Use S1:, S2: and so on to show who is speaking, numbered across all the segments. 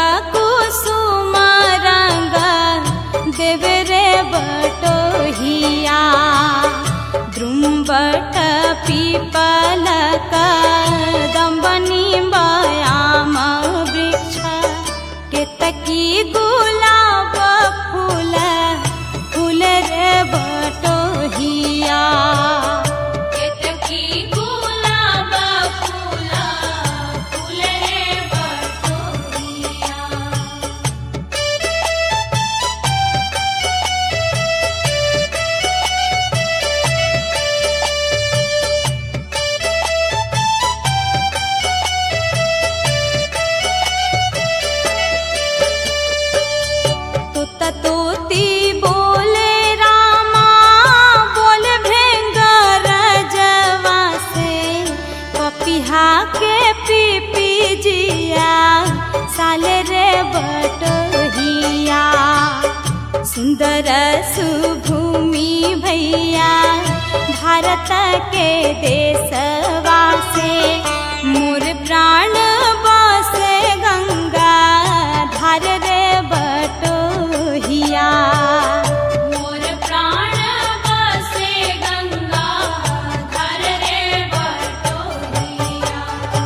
S1: कुसुम रंग देवे रे बटोहिया द्रुम्बट पीपल दम्बनी बयाम वृक्ष केतकी गुलाब फूल फूल रे बटोहिया
S2: केतकी गुलाब फूला फूले बटोहिया
S1: तुत तोती बोले रामा बोल भेंग रजवा से पपिहा के पीपी जिया साले रे बटोहिया सुंदर सुभूमि भैया भारत के देशवा से मोर प्राण बसे गंगा धार रे बटोहिया
S2: मोर प्राण बसे गंगा धर रे बटोहिया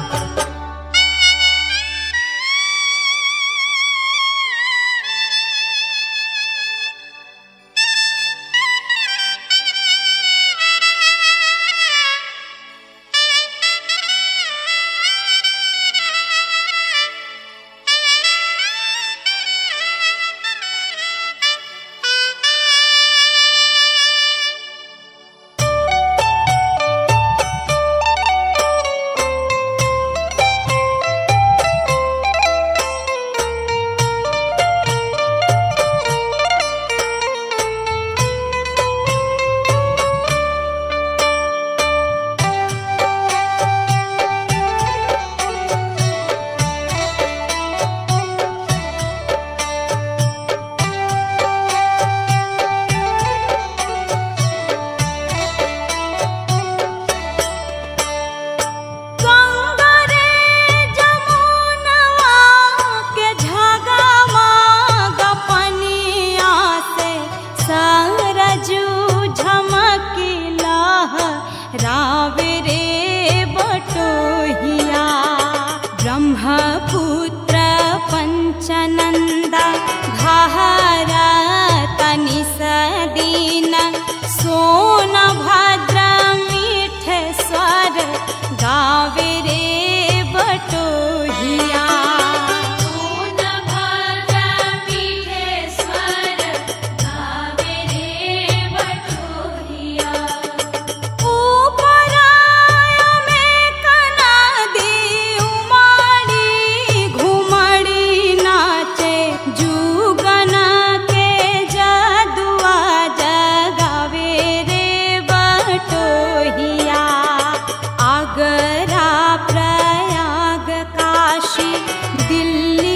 S1: गंगा रे जमुनवा के झगमा गपनिया से सरजू झमकिला रावे रे बटोहिया ब्रह्मपुत्र पंचनंदा घारा तनि सदीन सोन भद्र मीठ स्वर गावे रे बटोहिया
S2: सोन भद्र मीठे स्वर गावे रे बटोहिया
S1: उपराय में कनादी उमाड़ी घुमड़ी नाचे जुगन के जदुआ जगावे रे बटोहिया आगरा प्रयाग काशी दिल्ली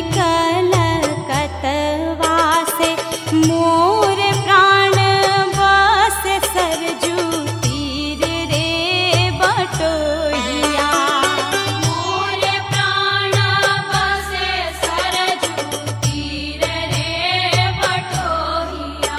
S1: कलकतवा से मोर प्राण बस सरजू तीर रे बटोहिया
S2: मोर प्राण बसे सरजू तीर रे बटोहिया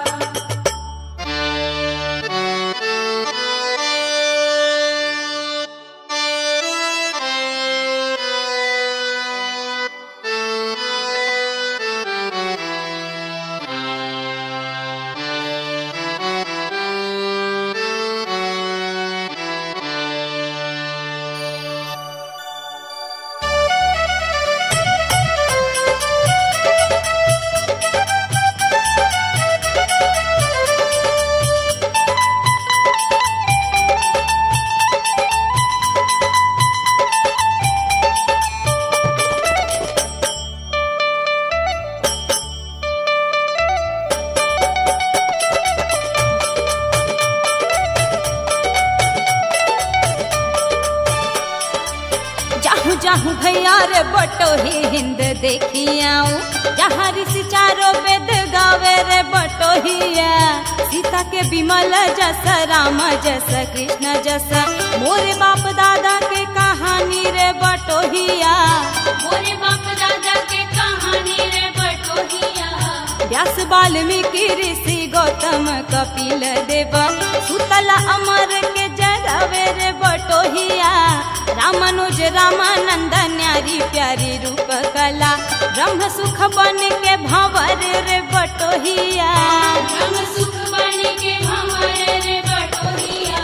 S1: जाहू जाहू भैया रे बटोही हिंद देखी आऊं जहाँ ऋषि चारो वेद गावे रे बटोहिया सीता के विमल जस राम जस कृष्ण जस मोरे बाप दादा के कहानी रे बटोहिया
S2: मोरे बाप दादा के कहानी
S1: व्यास वाल्मीकि ऋषि गौतम कपिल देव सुतल अमर के जगवे रे बटोहिया रामानुज रामानंद न्यारी प्यारी रूप कला ब्रह्म सुख बन के भंवर रे बटोहिया
S2: ब्रह्म सुख बन के भंवर रे बटोहिया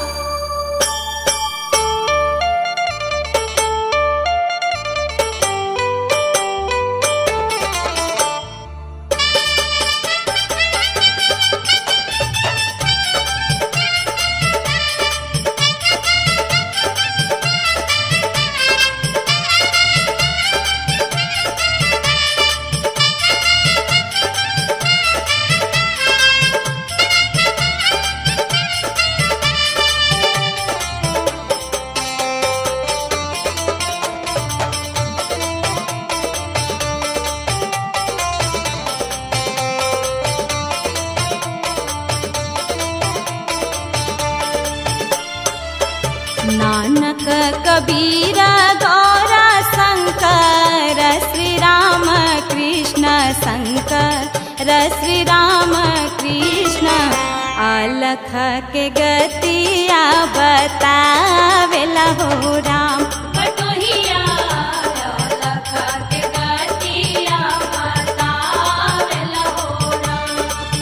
S1: नानक कबीर गौरा शंकर श्री राम कृष्ण शंकर श्री राम कृष्ण अलख के गतिया बतावेला हो राम
S2: बटोहिया लख के गतिया बतावेला हो राम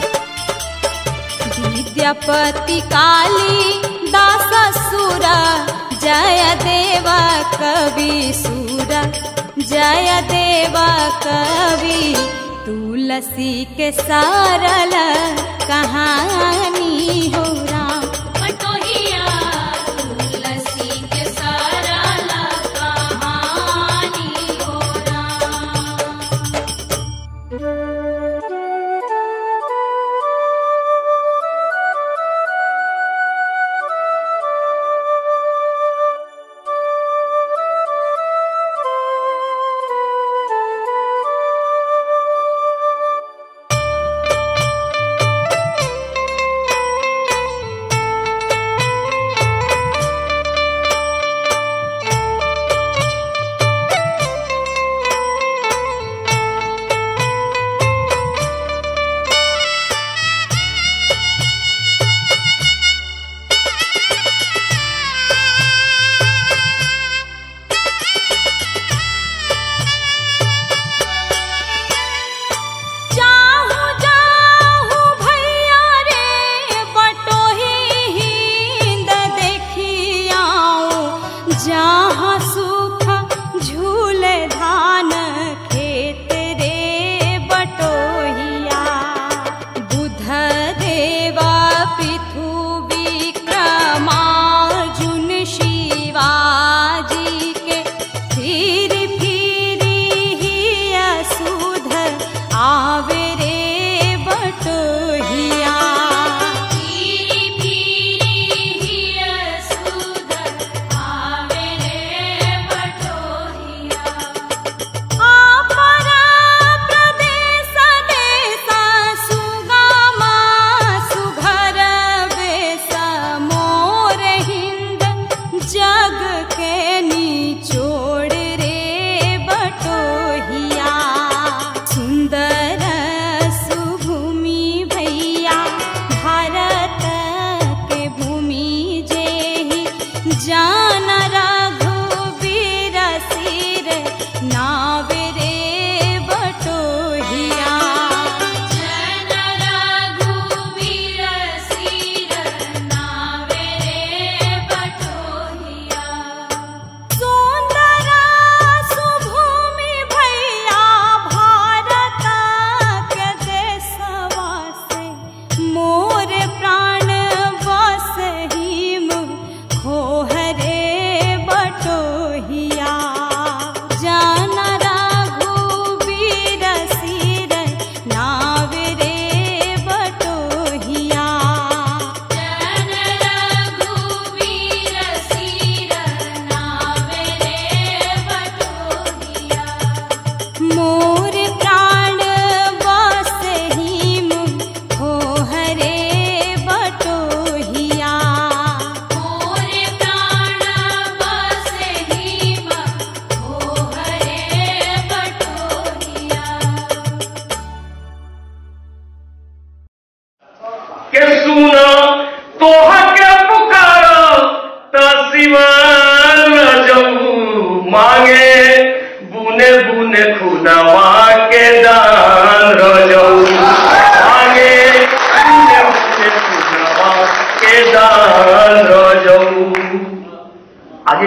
S1: विद्यापति काली दास सुर जय देव कवि सुर जय देव कवि तुलसी के सरल कहानी हो राम
S2: बटोहिया तुलसी के सरल कहानी हो राम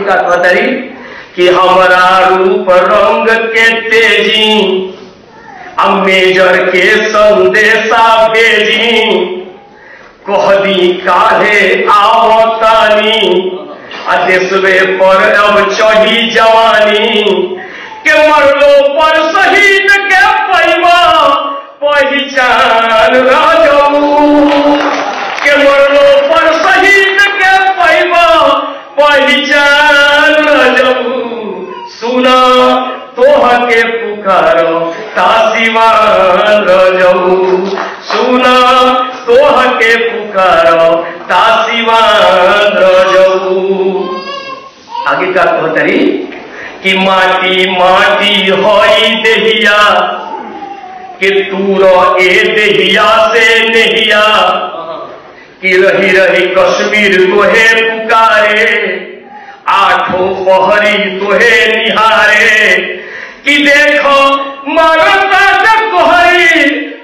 S3: का कहतरी कि हमरा रूप रंग के तेजी अब मेजर के संदेशा भेजी कह दी काहे आवतानी आ देशवे पर अब चढ़ी जवानी के मरलो पर शहीद के पैमा पहचान राजू के मरलो पर शहीद के पैमा पहचान राजू सुना तोह के पुकारो तासीवान रजऊ सुना तोह के पुकारो तासीवान रजऊ आगे का कहतरी कि माटी माटी हई देहिया कि तूर ए देहिया से नेहिया कि रही रही कश्मीर तोहे पुकारे आठों पहरी तोहे निहारे कि देखो मरता कोहरी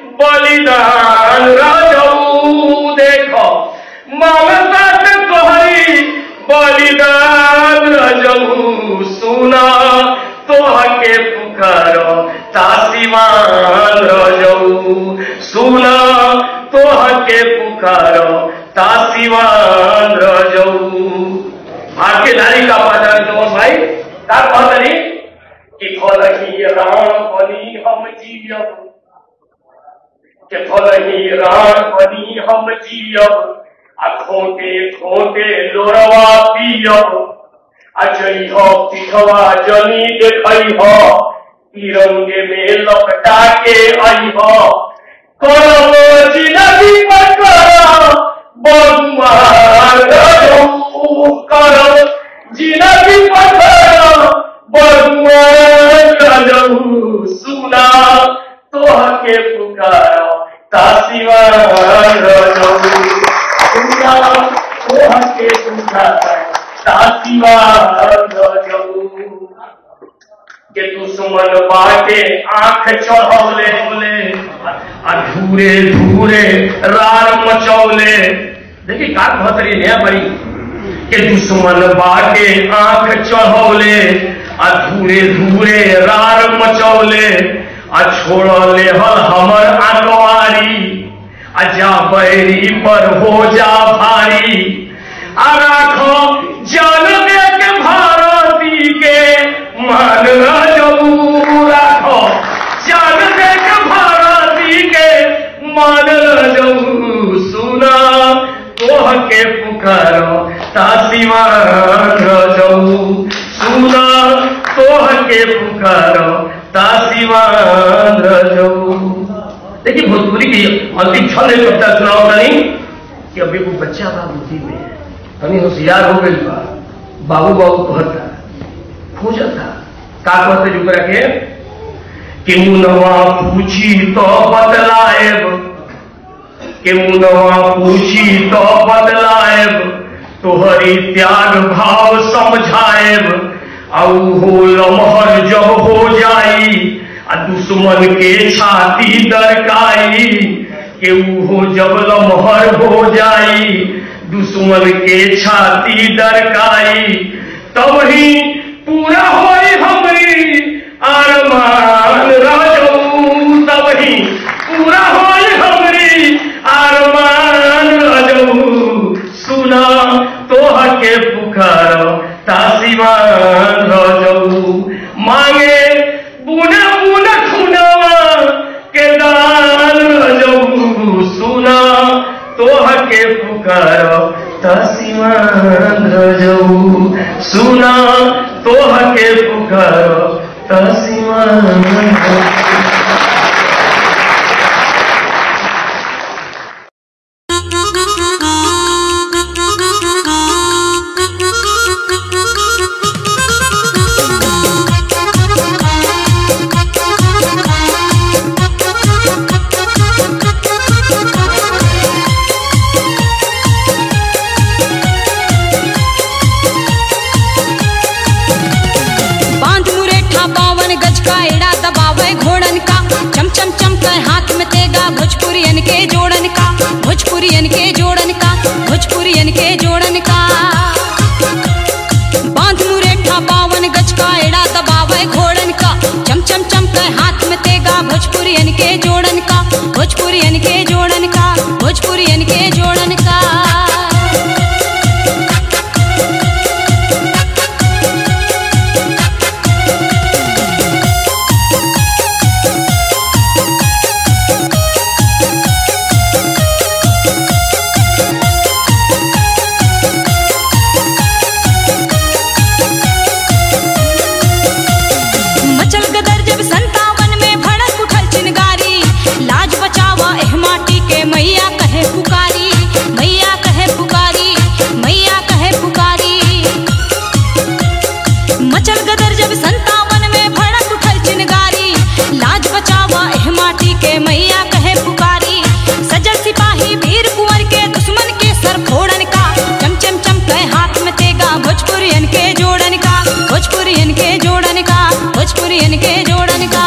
S3: बलिदान राजऊ देखो ममता कोहरी बलिदान राजऊ सुना तोह के पुकारो तासीमान राजऊ सुना तोह के पुकारो तासीमान राजऊ भारतीय नारी का पहचान तो भाई का कहतनी कि फलही राम बनी हम जियब के फलही राम बनी हम जियब आ खोटे खोटे लोरवा पियब आ जई हो पिठवा जनी देखई हो तिरंगे में लपटा के आई हो करब जिंदगी पर करब बदुआर गजऊ करब जिंदगी पर करब बदुआर गजऊ सुना तोह के पुकारो तासीवान गजऊ सुना तोह के पुकारो तासीवान गजऊ के दुश्मन बाटे आंख चढ़ौले अधूरे धूरे रार मचौले देखिए का भतरी नया बड़ी के दुश्मन बाटे आंख चढ़ौले अधूरे धूरे रार मचौले आ छोड़ले हल हमर आंकवारी आ जा बैरी पर हो जा भारी आ राखो जल दे के भारती के मान रजऊ राखो जल दे के भारती के मान रजऊ सुना तोह के पुकारो तासीवान रजऊ सुना तोह के पुकारो तासीवान रजऊ देखिए भोजपुरी की अंतिम क्षण में कविता सुनाओ तनी कि अभी वो बच्चा बा बुद्धि में है तनी होशियार हो गई बा बाबू बाबू कहता खोजता का कहते जो रखे कि मुनवा पूछी तो बदलाएब कि मुनवा पूछी तो बदलाएब तोहरी त्याग भाव समझाएब औ हो लमहर जब हो जाई आ दुश्मन के छाती दरकाई के हो जब लमहर हो जाई दुश्मन के छाती दरकाई तब ही पूरा होई हमरी अरमान राजऊ तब ही पूरा होई हमरी अरमान राजऊ सुना तोह के पुकारो तासीवान राजऊ मांगे बुने बुने खुनवा के दान राजऊ सुना तोह के पुकारो तासीवान राजऊ सुना तोह के पुकारो तासीवान राजऊ
S1: बांध मुरेठा बावन गज का एड़ा दबावे घोड़न भोजपुरियन के जोड़न का भोजपुरियन के जोड़न का मचल गदर जब संतावन में भड़क उठल चिनगारी लाज बचावा एह माटी के मैया कहे पुकारी मैया कहे पुकारी मैया कहे पुकारी मचल गदर जब संतावन में भड़क उठल चिनगारी लाज बचावा एह माटी के मैया कहे पुकारी सजल सिपाही वीर कुंवर के दुश्मन के सर फोड़न का चम चम चम कहे हाथ में तेगा भोजपुरियन के जोड़न का भोजपुरियन के जोड़न का भोजपुरियन के जोड़न का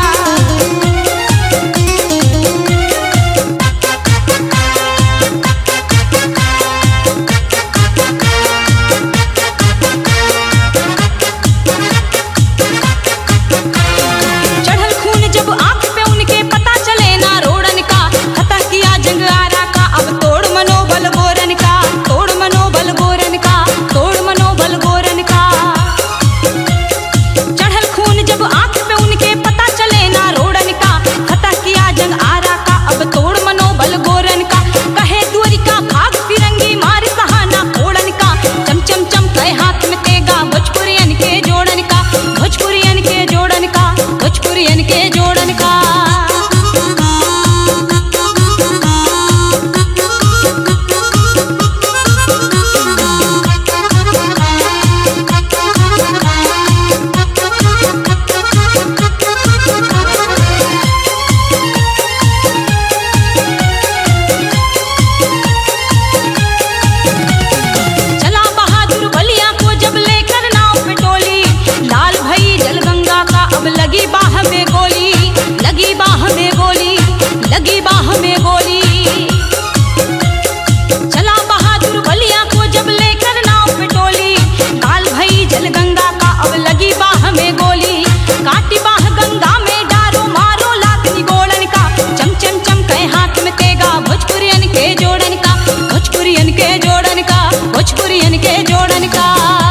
S1: चढ़ल खून जब आंख पे उनके पता चले ना रोड़न का खता किया जंग आरा का अब तोड़ मनोबल गोरन का तोड़ मनोबल गोरन का तोड़ मनोबल गोरन का चढ़ल खून जब आंख पे उनके पता चले ना रोड़न का खता किया जंग आरा का अब तोड़ मनोबल गोरन का कहे द्वारिका भाग फिरंगी मार सहाना फोड़न का चम चम चम कहे हाथ में तेगा भोजपुरियन के जोड़न का भोजपुरियन के जोड़न का भोजपुरियन के जोड़न का चला बहादुर बलिया को जब लेकर नाव पे टोली लाल भई जलगंगा का अब लगी बाह में गोली लगी बाह में गोली लगी बाह में गोली चला बहादुर बलिया को जब लेकर नाव पे टोली लाल भई जलगंगा का अब लगी बाह में गोली काटी बाह गंगा में डारो मारो लात निगोड़न का चम चम चम कहे हाथ में तेगा भोजपुरियन के जोड़न का भोजपुरियन के जोड़न का भोजपुरियन के जोड़न का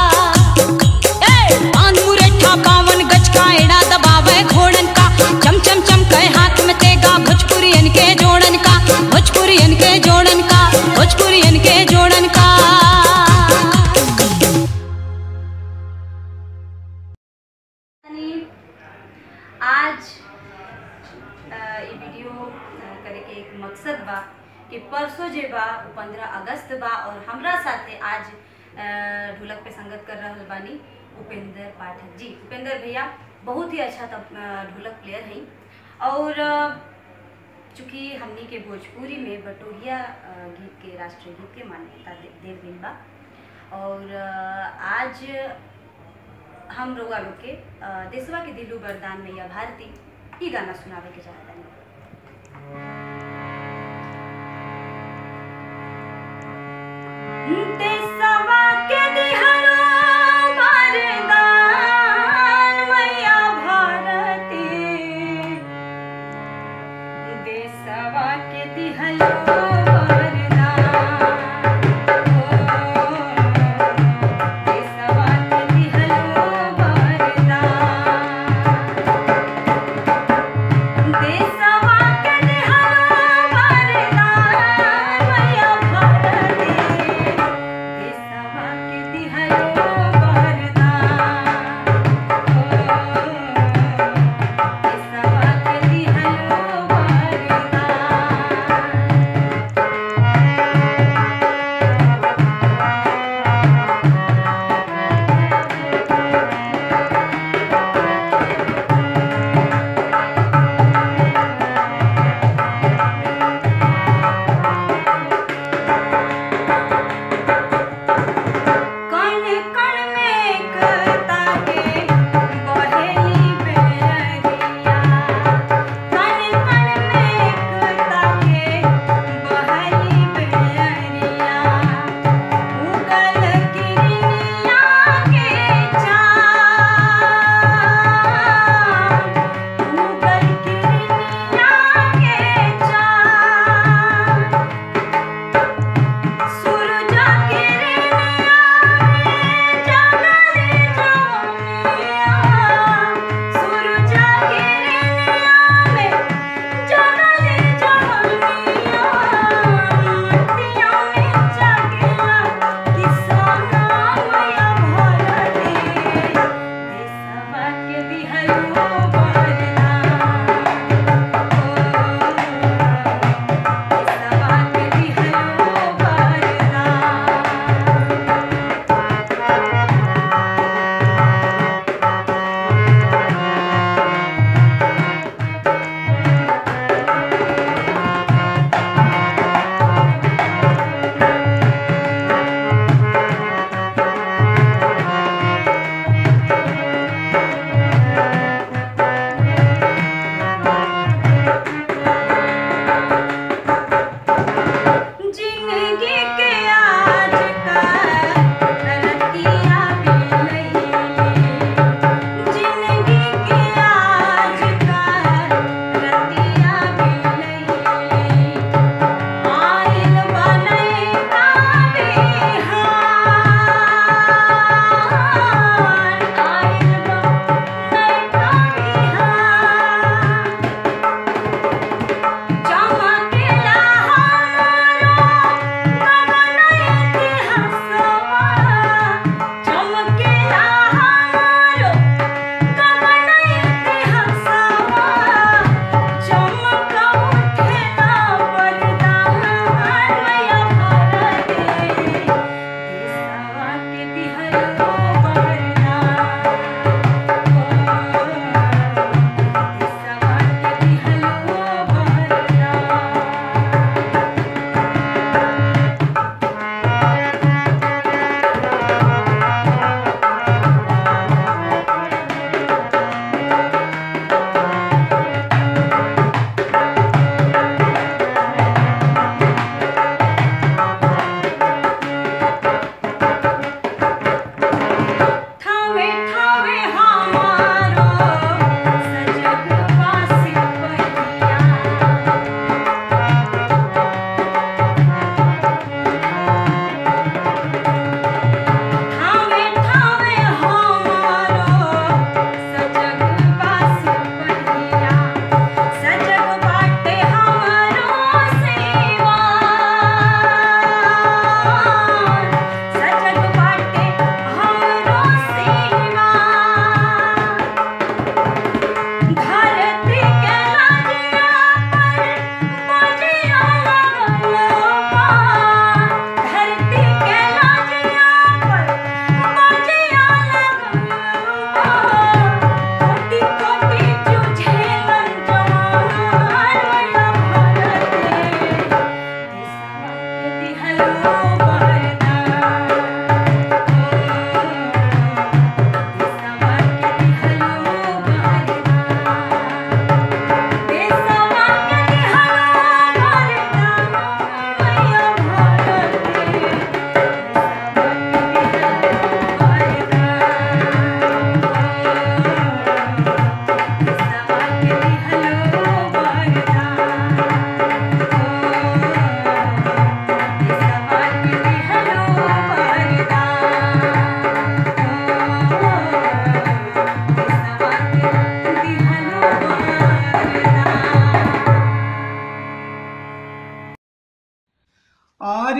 S1: ए, पान मुरैठा पावन गज का एड़ा दबावे घोड़न का चम चम चम कहे हाथ में तेगा भोजपुरियन के जोड़न का भोजपुरियन के जोड़न का भोजपुरियन के जोड़न का
S4: आज अ, ई वीडियो अ, करे के एक मकसद बा कि परसों जे बा पंद्रह अगस्त बा और हमरा साथे आज अ, ढोलक पे संगत कर रहल बानी उपेंद्र पाठक जी उपेंद्र भैया बहुत ही अच्छा तब अ, ढोलक प्लेयर हैं और अ, चूँकि हमनी के भोजपुरी में बटोहिया अ, गीत के राष्ट्रीय गीत के मान्यता दे- देल गइल बा और अ, आज हम रउआ लोग के अ, देशवा के दिलू वरदान मैया भारती ई गाना सुनावे के चाहतनी देशवा के दिहलो वरदान मैया भारती देशवा के दिहलो वरदान ओ देशवा के दिहलो वरदान देशवा के दिहलो वरदान मैया भारती देशवा के दिहलो वरदान ओ देशवा के दिहलो वरदान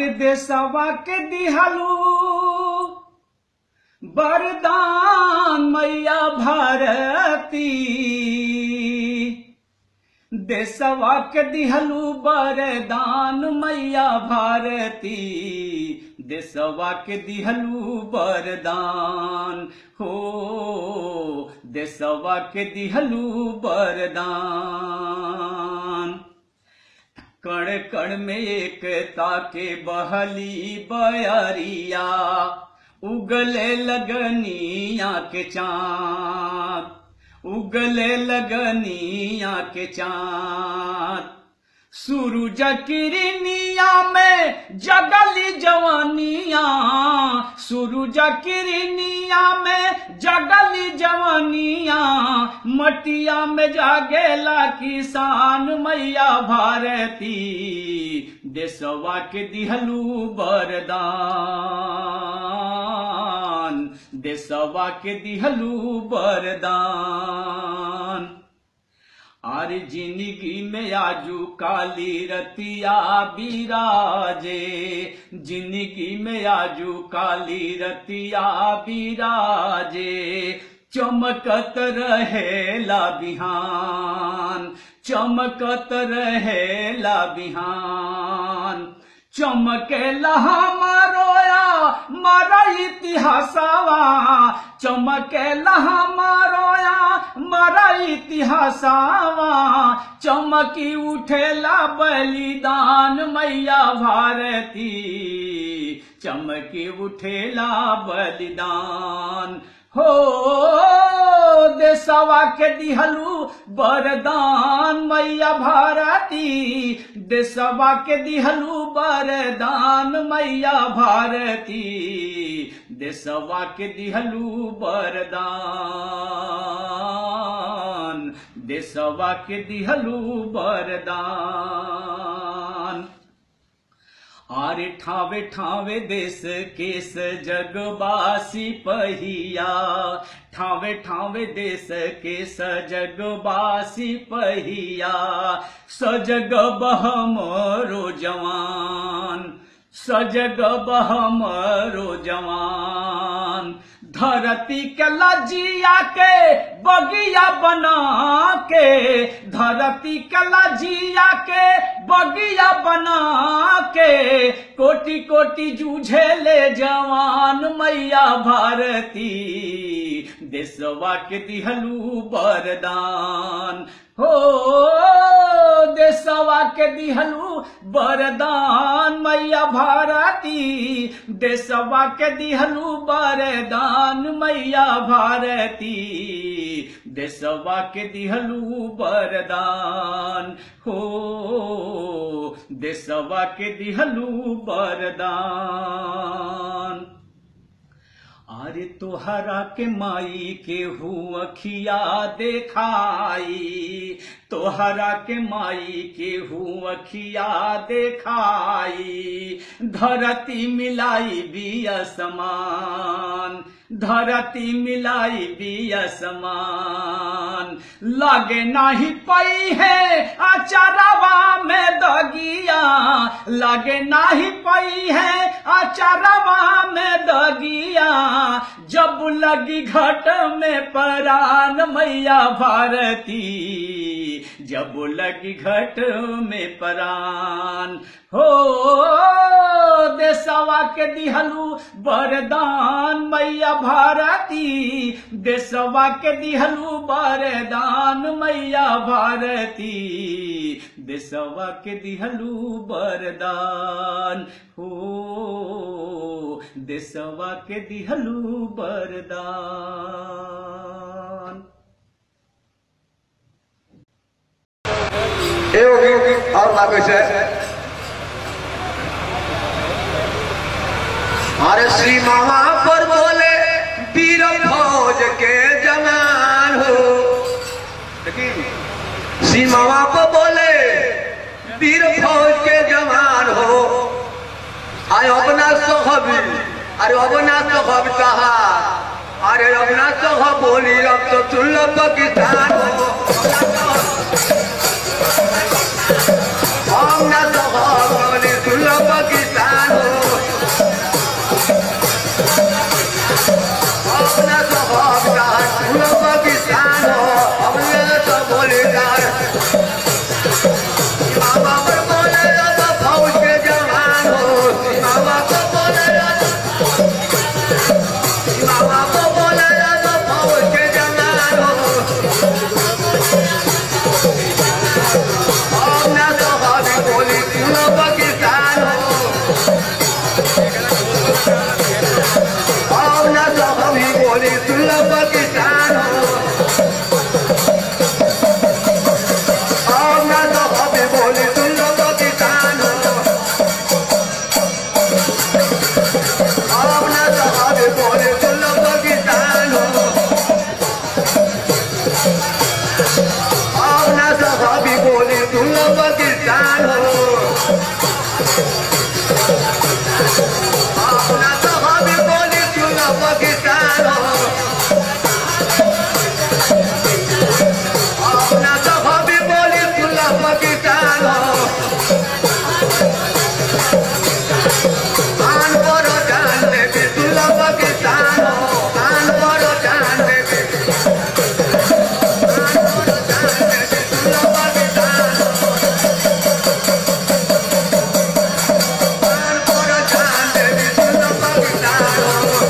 S5: अरे देशवा के दिहलू वरदान मैया भारती देशवा के दिहलू वरदान मैया भारती देशवा के दिहलू वरदान हो देशवा के दिहलू वरदान कण कण में एकता के बहली बयरिया उगले लगनिया के चाँद उगले लगनिया के चाँद सूरज किरनिया में जगली जवानिया सूरज किरनिया में जगली जवानिया मटिया में जागेला किसान मैया भारती देशवा के दिहलू वरदान देशवा के दिहलू वरदान आर जिंदगी में आजू काली रतिया बिराजे जिंदगी में आजू काली रतिया बिराजे चमकत रहेला बिहान चमकत रहेला बिहान चमकेला हमारोया मारा इतिहासवा चमकेला हमारोया मारा इतिहासवा चमकी उठेला बलिदान मैया भारती चमकी उठेला बलिदान हो देशवा के दिहलू वरदान मैया भारती देशवा के दिहलू वरदान मैया भारती देशवा के दिहलू वरदान देशवा के दिहलू वरदान आरे ठावे ठावे देश केस जगबासी पहिया ठावे ठावे देश केस जगबासी पहिया सजग बहमरो जवान सजग बहमरो जवान धरती के लजिया के बगिया बना के धरती के लजिया के बगिया बना के कोटि कोटि जूझे ले जवान मैया भारती देशवा के दिहलू वरदान हो देशवा के दिहलू वरदान मैया भारती देशवा के दिहलू वरदान मैया भारती देशवा के दिहलू वरदान हो देशवा के दिहलू वरदान अरे तोहरा के माई के हूँ अखिया देखाई तोहरा के माई के हूँ अखिया देखाई धरती मिलाई बिया समान धरती मिलाई बिया समान लागे नाही पई है अचारवा में दगिया लागे नाही पई है अचारवा में दगिया जब लगी घट में परान मैया भारती जब लगी घट में परान हो देशवा के दिहलू वरदान मैया भारती देशवा के दिहलू वरदान मैया भारती देशवा के दिहलू वरदान हो देशवा के दिहलू वरदान
S6: एगो गीत और लागे छै अरे श्री मामा पर बोले वीर फौज के जवान हो लेकिन श्री मामा पर बोले वीर फौज के जवान हो आय अपना सोहबी अरे अपना सोहब कहा अरे अपना सोहब बोली अब तो सुन लो पाकिस्तान हो हम ना सोहब बोली सुन लो पाकिस्तान हो सुनो पाकिस्तान हो अपना तो हमें बोली सुनो पाकिस्तान हो अपना तो हमें बोली सुनो पाकिस्तान हो कान पर जान देवी सुनो पाकिस्तान हो कान पर जान देवी कान पर जान देवी सुनो पाकिस्तान हो कान पर जान देवी सुनो पाकिस्तान हो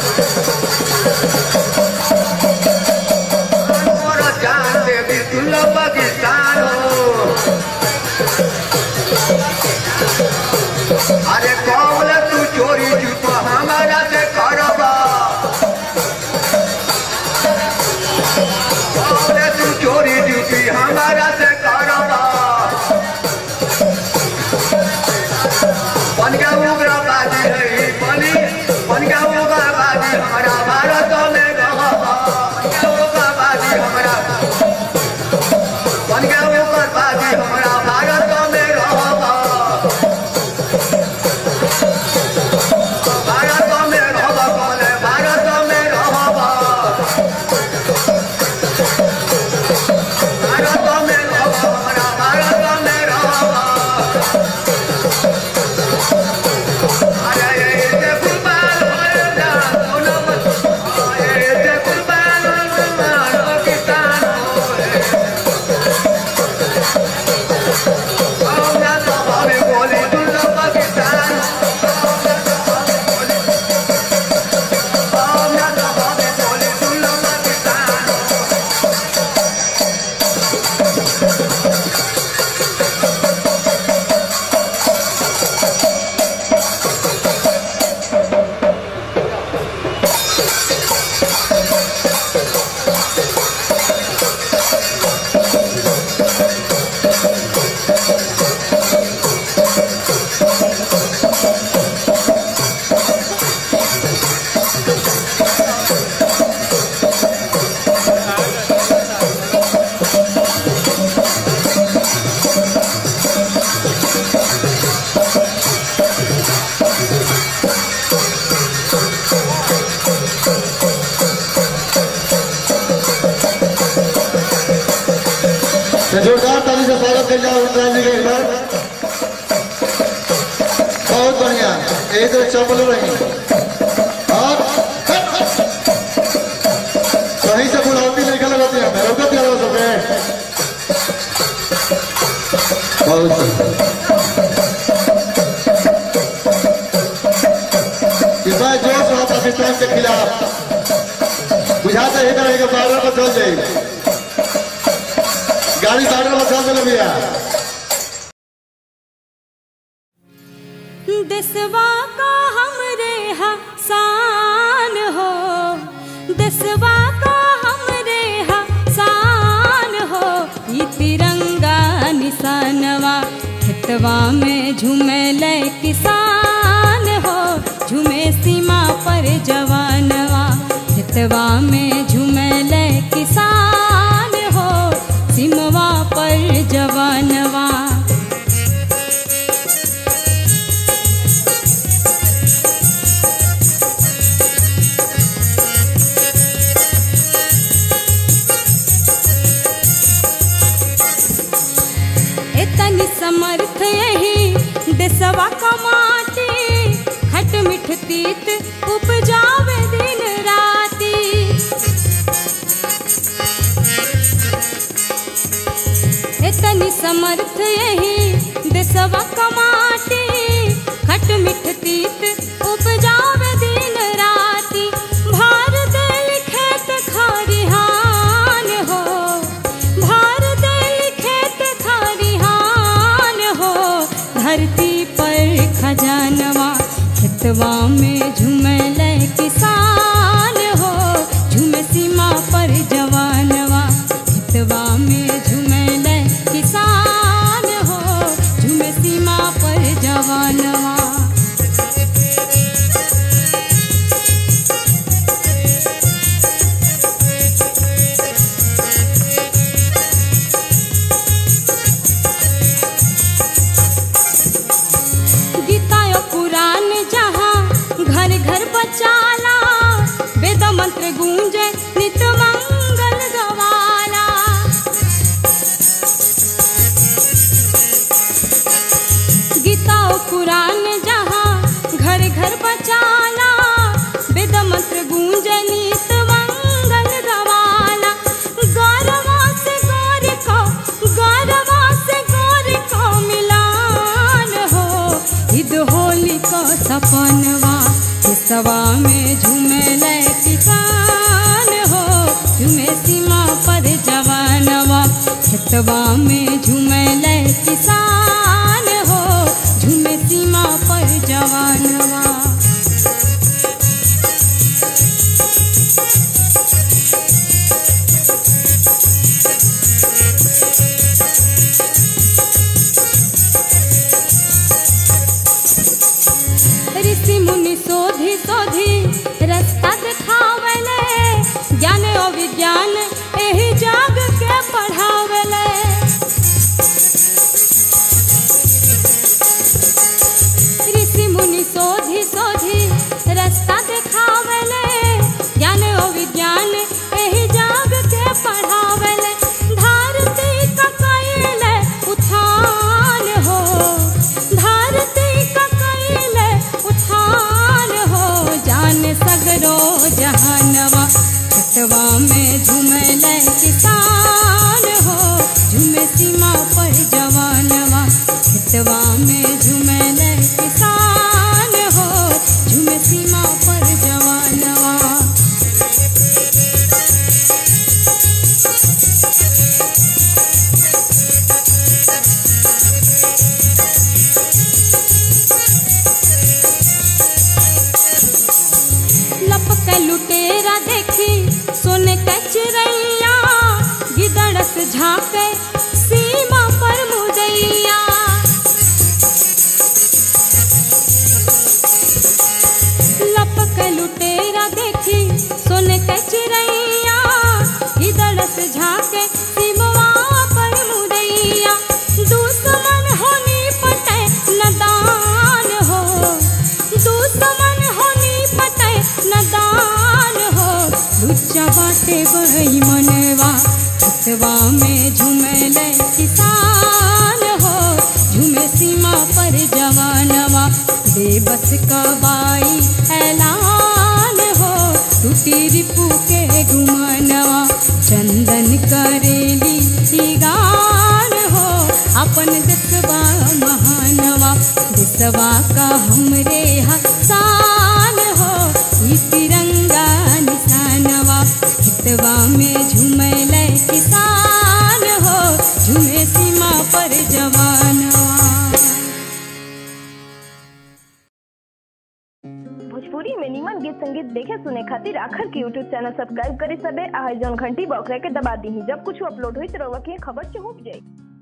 S6: कान पर जान देवी सुनो पाकिस्तान हो अरे कौन तू चोरी चुप हमारा से करबा कौन तू चोरी चुपी हमारा से करबा बन गया उग्रवादी है ई बनी बन गया उग्रवादी हमारा भारत में रहबा बन गया उग्रवादी हमारा बन गया उग्रवादी हमारा भारत में रहबा भारत में रहबा कौन भारत में रहबा भारत में रहबा हमारा भारत में रहबा अरे ये ते कुर्बान हो जा सोनम अरे ते कुर्बान हो पाकिस्तान हो हम ना तो हमें बोली दुल्ला पाकिस्तान हम ना तो हमें बोली दुल्ला पाकिस्तान
S7: तो जोरदार ताली से स्वागत कर जाओ उत्तरायण जी के एक बार बहुत बढ़िया एक तो चपल रही और कहीं से बुढ़ावती नहीं खा लगाती है रोकत क्या हो सबे बहुत बढ़िया। इस बार जोश रहा पाकिस्तान के खिलाफ बुझाते ही रहेगा बारह पर चल जाएगी गाड़ी साइड में चल चले भैया
S1: देसवा का हमरे हा शान हो देसवा का हमरे हा शान हो ई तिरंगा निशानवा खेतवा में झूमे किसान हो झूमे सीमा पर जवानवा खेतवा में झूमे किसान हो सीमवा पर जवानवा एतनी समर्थ यही देसवा का माटी खट मिठ तीत उपजावे दिन राती एतनी समर्थ यही देसवा का माटी खट मिठ तीत उपजावे दिन राती भार देल खेत खरिहान हो भार देल खेत खरिहान हो धरती पर खजानवा खेतवा में झूमल किसान हो झूम सीमा पर जवानवा खेतवा में झूमल किसान हो झूम सीमा पर जवानवा मुनि सोधी रास्ता दिखावेले ज्ञान और विज्ञान एही जाग के पढ़ावेले ऋषि मुनि सोधी सोधी रास्ता दिखावेले ज्ञान और विज्ञान एही जाग के पढ़ावेले धरती का कैले उठान हो धरती का कैले उठान हो जान सगरो जहानवा खेतवा में झूमले किसान हो झूमे सीमा पर जवानवा खेतवा में झूमले किसान हो झूमे सीमा पर जवानवा लपक लुटेरा देखी सोने के चिड़ैया गिदड़स झाके सीमा पर मुदैया लपक लुटेरा देखी सोने के चिड़ैया गिदड़स झाके सीमवा पर मुदैया दुश्मन होनी पटे नदान हो दुश्मन होनी पटे नदान हो लुच्चा बाटे बई मनवा खेतवा में झूमले किसान हो झूमे सीमा पर जवानवा बेबस का बाई ऐलान हो टूटी रिपू के गुमानवा चंदन करेली ई गान हो अपन दसवा महानवा दसवा का हमरे हसान हो ई तिरंगा निशानवा हितवा में झूमले किसान हो झूमे सीमा पर जवानवा
S8: भोजपुरी में निमन गीत संगीत देखे सुने खातिर आखर के यूट्यूब चैनल सब्सक्राइब करे सबे आ जौन घंटी बॉक्स के दबा दी जब कुछ अपलोड हुई तो रउआ के खबर चहुप जाई